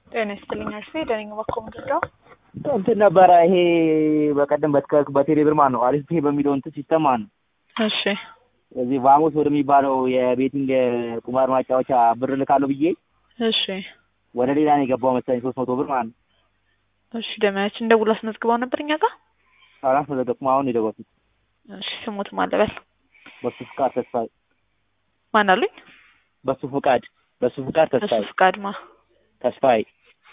ጤና ይስጥልኝ አርፌ ደነኝ ባኮ ምድርዳው እንትን ነበረ ይሄ በቀደም በትከ- በቴሌ ብር ማለት ነው አሪፍ ፔ በሚለው እንትን ሲስተም ማለት ነው እሺ እዚህ ቫሞስ ወደሚባለው የቤቲንግ ቁማር ማጫወቻ ብር ልካለሁ ብዬ እሺ ወደ ሌላ ነው የገባው መሰለኝ ሶስት መቶ ብር ማለት ነው። እሺ ደመያችን ደውላ አስመዝግባው ነበር እኛ ጋር አራት መዘገብኩ አሁን የደወልኩት እሺ ስሙት ማለበል በሱ ፍቃድ ተስፋዬ ማን አሉኝ በሱ ፍቃድ በሱ ፍቃድ በሱ ተስፋዬ ፍቃድ ማ ተስፋዬ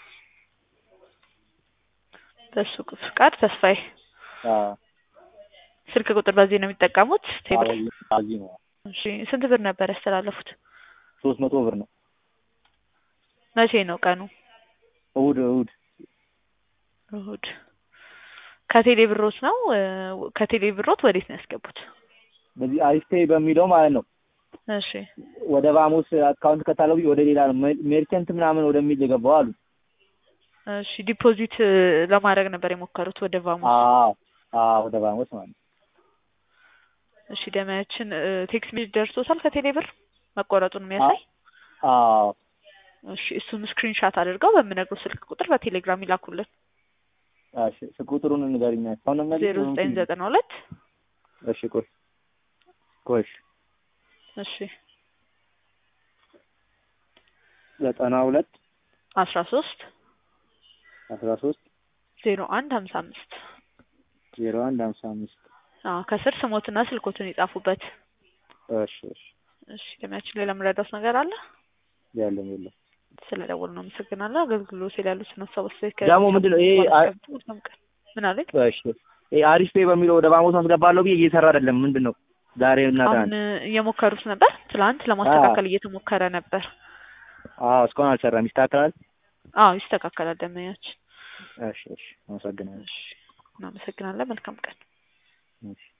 በሱ ፍቃድ ተስፋዬ አዎ ስልክ ቁጥር በዚህ ነው የሚጠቀሙት ቴብል እዚህ ነው እሺ ስንት ብር ነበር ያስተላለፉት ሶስት መቶ ብር ነው መቼ ነው ቀኑ እሑድ እሑድ እሁድ ከቴሌ ብሮት ነው እ፣ ከቴሌ ብሮት ወዴት ነው ያስገቡት በዚህ አሪፍ ፔ በሚለው ማለት ነው እሺ ወደ ቫሞስ አካውንት ከታለው ብዬ ወደ ሌላ ነው ሜ- ሜርቸንት ምናምን ወደሚል የገባው አሉ እሺ ዲፖዚት እ፣ ለማድረግ ነበር የሞከሩት ወደ ቫሞስ አዎ አዎ ወደ ቫሞስ ማለት ነው እሺ ደመያችን እ፣ ቴክስት ሜሴጅ ደርሶታል ከቴሌ ብር መቆረጡን የሚያሳይ አዎ እሺ እሱን ስክሪንሻት አድርገው በምነግረው ስልክ ቁጥር በቴሌግራም ይላኩልን እሺ ስልክ ቁጥሩን ንገሪኝ አሁን ነው ዜሮ ዘጠኝ ዘጠና ሁለት እሺ ቆይ ቆይ እሺ እሺ ዘጠና ሁለት አስራ ሶስት አስራ ሶስት ዜሮ አንድ ሀምሳ አምስት ዜሮ አንድ ሀምሳ አምስት አዎ ከስር ስሞትና ስልኮትን ይጻፉበት እሺ እሺ እሺ ደመያችን ሌላ የምረዳውት ነገር አለ ያለም የለም ስለ ደወሉ ነው አመሰግናለሁ አገልግሎት ያሉትን ሀሳቦች ደግሞ ምንድን ነው ይሄ አ- ምን አለኝ እሺ ይሄ አሪፍ ፔ በሚለው ወደ ቫሞስ አስገባለሁ ብዬ እየሰራ አይደለም ምንድን ነው ዛሬ እና አሁን ትናንት እየሞከሩት ነበር ትላንት ለማስተካከል እየተሞከረ ነበር አዎ እስካሁን አልሰራም ይስተካከላል አዎ ይስተካከላል ደመያችን እሺ እሺ አመሰግናለሁ እሺ እናመሰግናለን መልካም ቀን እሺ